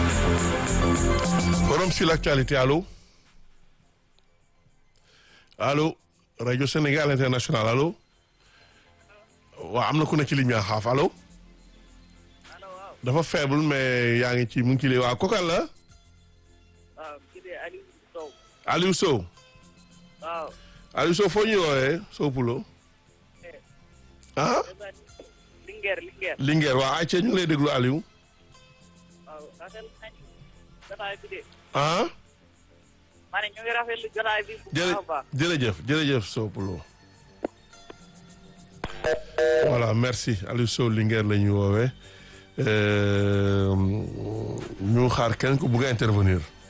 Forum sur l'actualité allo allo rajo Sénégal international allo waaw am na ku ne ci ligne bi xaaf allo dafa faible mais yaa ngi ci mu ngi ci lii waaw kokal la waaw kii de Aliou Sow. Aliou Sow waaw. Aliou Sow foo ñuy woowee Sow Pulo ah Linguère Linguère. Linguère waaw ay ñu ngi lay déglu Aliou waaw rafetlu nañu jotaay bi de. ah ma ne ñu ngi rafetlu jotaay bi bu jërë baax a baax. jërëjëf jërëjëf Sow Pulo voilà merci Aliou Sow Linguère la ñuy woowee ñu xaar kenn ku bugg a intervenir